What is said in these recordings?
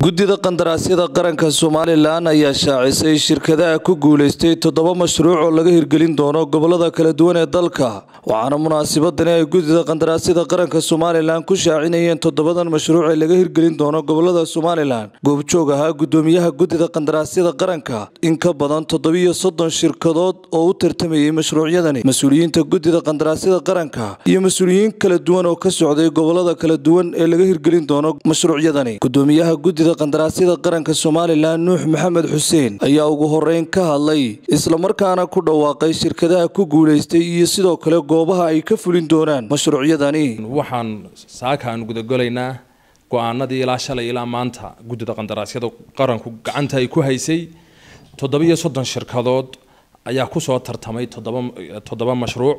guddida qandaraasyada qaranka somalilan ayaa shaacisay shirkadaha ku guulaystay toddoba mashruuc oo laga hirgelin doono gobolada kala duwan ee dalka waxaana munaasabadani ay guddida qandaraasyada qaranka somalilan ku shaacinayeen toddobadan mashruuc ee laga hirgelin doono gobolada somalilan goobjoog ahaa guddoomiyaha guddida qandaraasyada qaranka in ka badan toddobiyo soddon shirkadood oo u tartamayay mashruucyadani mas-uuliyiinta guddida qandaraasyada qaranka iyo mas-uuliyiin kala duwan oo ka socday gobolada kala duwan ee laga hirgelin doono mashruucyadani gudoomiyaha guddida qandaraasyada qaranka somalilan nuux maxamed xuseen ayaa ugu horeyn ka hadlay islamarkaana ku dhawaaqay shirkadaha ku guulaystay iyo sidoo kale goobaha ay ka fulin doonaan mashruucyadani waxaan saaka aan gudagolaynaa go-aanadii ilaa shalay ilaa maanta guddida qandaraasyada qaranku gacanta ay ku haysay toddobiyo soddon shirkadood ayaa kusoo tartamay toddoba toddoba mashruuc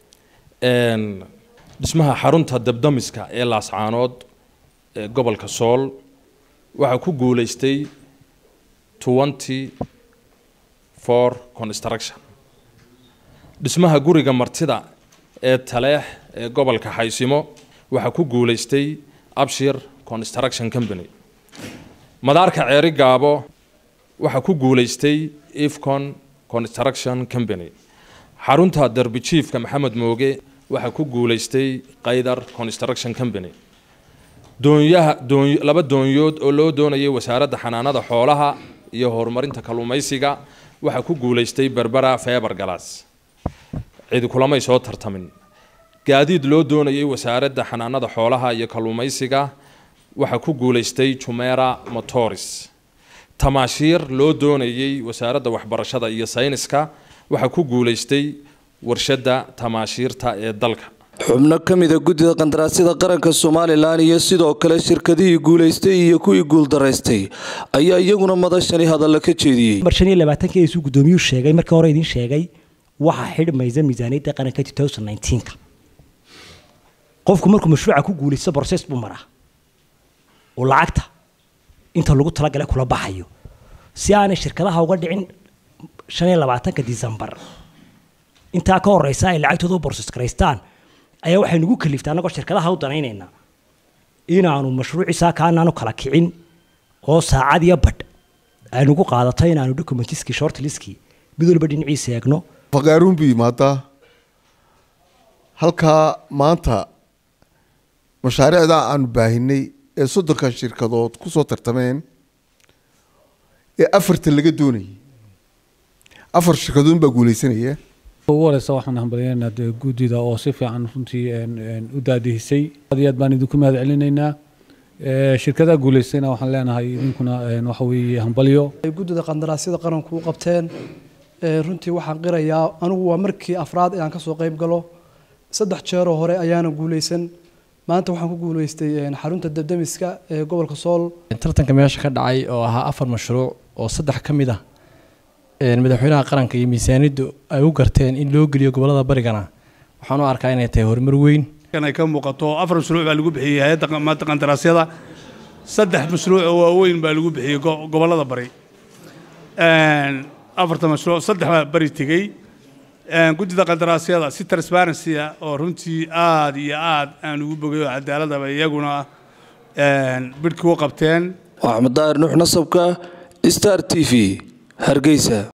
dhismaha xarunta dabdamiska ee laascaanood ee gobolka sool waxaa ku guulaystay twenty for construction dhismaha guriga martida ee taleex ee gobolka xaysimo waxaa ku guulaystay abshir construction company madaarka ceeri gaabo waxaa ku guulaystay ifcon construction company xarunta derbi jiifka maxamed mooge waxaa ku guulaystay qaydar construction company doonyaha doon laba doonyood oo loo doonayay wasaaradda xanaanada xoolaha iyo horumarinta kalluumaysiga waxaa ku guulaystay berbera feber galas cidi kulamay soo tartamin gaadiid loo doonayay wasaaradda xanaanada xoolaha iyo kalluumaysiga waxaa ku guulaystay jumera motors tamaashiir loo doonayay wasaaradda waxbarashada iyo sayniska waxaa ku guulaystay warshadda tamaashiirta ee dalka xubno ka mida guddida qandaraasyada qaranka somalilan iyo sidoo kale shirkadihii guulaystay iyo kuwii guuldaraystay ayaa iyaguna madashani hadalla ka jeediyey mar shan iyo labaatanki suu guddoomiyuu sheegay markii hore idiin sheegay waxaa xidhmaysa miisaaniyadda qaranka two thousand nineteenka qofku markuu mashruuca ku guulaysto brocess buu maraa oo lacagta inta lagu talagalay kula baxayo si aanay shirkadaha uga dhicin shan iyo labaatanka decembar intaa ka horeysa ay lacagtooda u borses garaystaan ayaa waxay nagu kaliftay annagoo shirkadaha u danaynaynaa inaanu mashruuciisaa kaanaanu kala kicin oo saacad iyo badh ay nagu qaadato inaanu documentiskii shortliskii mid walba dhinaciisa eegno faqaaruun buu yimaadaa halkaa maanta mashaariicda aanu baahinay ee soddonka shirkadood kusoo tartameen ee afartan laga doonayay afar shirkadood baa guuleysanaya ugu horeysa waxaan hambalyaynaa dee guddida oo si fiican runtii u daadihisay aad iyo aad baan idinku mahad celinaynaa shirkadaha guuleystayna waxaan leenahay idinkuna waxa weeye hambalyo guddida qandaraasyada qaranku u qabteen runtii waxaan qirayaa anigu waa markii afraad inaan kasoo qeyb galo saddex jeeroo hore ayaana guuleysan maanta waxaan ku guuleystay xarunta dabdamiska ee gobolka sool tartanka meesha ka dhacay oo ahaa afar mashruuc oo saddex ka mid ah madaxweynaha qaranka iyo miisaaniyaddu ay u garteen in loo geliyo gobolada barigana waxaan u arkaa inay tahay horumar weyn ay ka muuqato afar mashruuc baa lagu bixiyey hay-adda maanta qandaraasyada saddex mashruuc oo waaweyn baa lagu bixiyey gobolada bari afarta mashruuc saddex baa bari tegey guddida qandaraasyada si transparency ah oo runtii aada iyo aada aan ugu bogay oo cadaaladaba iyaguna bidhkii u qabteen axmed daahir nuux nasabka star t v hargeysa